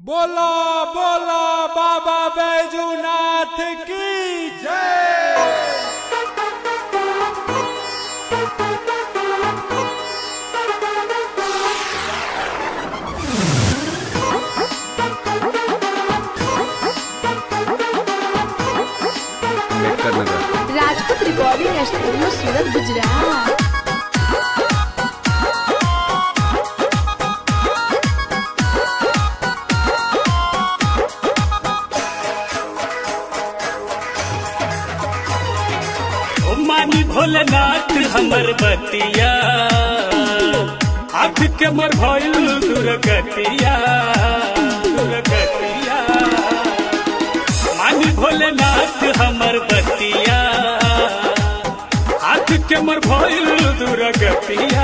बोलो बोलो बाबा बैजूनाथ की जय नेक्कर नगर राजपूत रिकॉर्डिंग स्टूडियो सूरत गुजरात ओ मानी भोलेनाथ हमर बतिया आँख के मर भइल दुर्गतिया दुर्गतिया मानी भोलेनाथ हमर बतिया आँख के मर भइल दुर्गतिया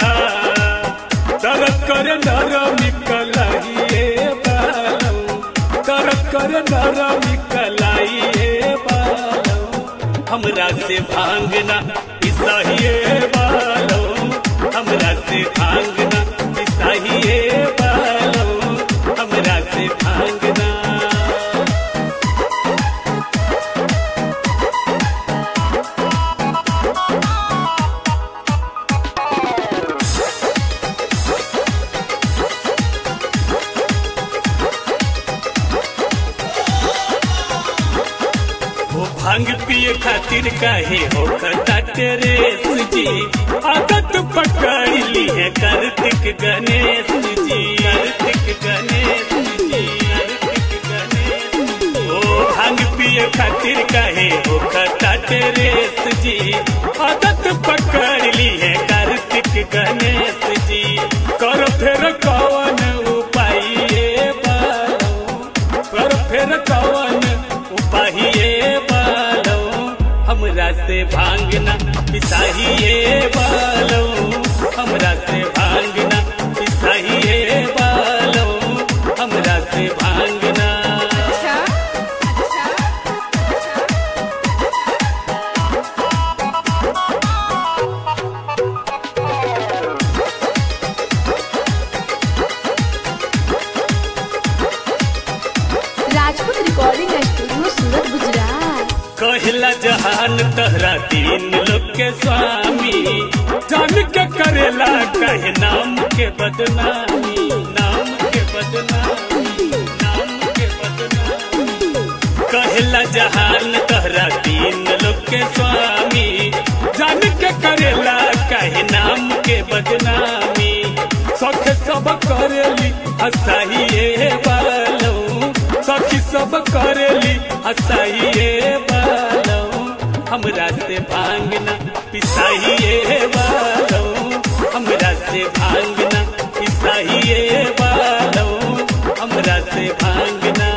दर्द करे नर निकलाइए बालम दर्द करे नर निकलाइए बालम हमरा से भांगना ईसाइए बालो हमरा से भांगना ईसाइए बालो हमरा से भांगना वो भांग पिए खातिर काहे हो खता तेरे जी आदत पकड़ ली है कार्तिक गणेश जी कार्तिक गणेश जी कार्तिक गणेश ओ भांग पिए खातिर काहे हो खता तेरे जी आदत पकड़ ली है कार्तिक गणेश जी कर फिर कौन उपाय ये बालो कर फिर कौन उपाहिए बालो हमरा से भांगना पिसाहिए बालो हमरा से भांगना पिसाहिए बालो हमरा से भांगना राजपूत रिकॉर्डिंग स्टूडियो सूरत गुजरात कहला जहान तहरा तीन लोग के स्वामी जान के करेला कहे नाम के बदनामी नाम के बदनामी नाम के बदनामी कहला जहान तहरा तीन लोग के स्वामी जान के करेला कहे नाम के बदनामी सख सब करेली हसाइए बालो सखी सब करेली हसाइए बालो हमरा से भांगना पिसाइए बालो हमरा से भांगना पिसाइए बालो हमरा से भांगना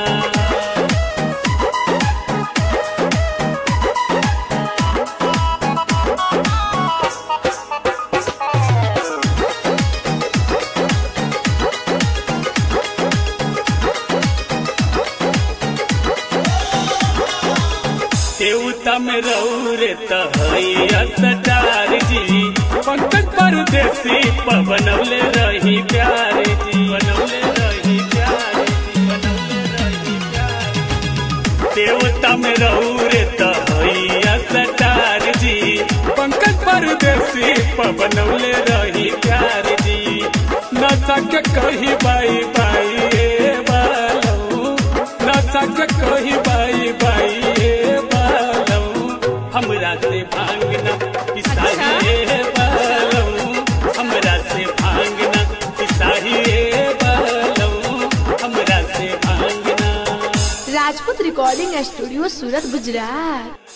देवता में रहू रे तहैया सटार जी पंकज परदेसी पवनौले रही प्यार जी बनौले रही प्यार जी बनौले रही प्यार देवता में रहू रे तहैया सटार जी पंकज परदेसी पवनौले रही प्यार जी नशा के कही बाई बाई ए बालो नशा के कही बाई बाई ए बालो हमरा से भांगना पिसाइए बालो हमरा से भांगना पिसाइए बालो हमरा से भांगना राजपूत रिकॉर्डिंग स्टूडियो सूरत गुजरात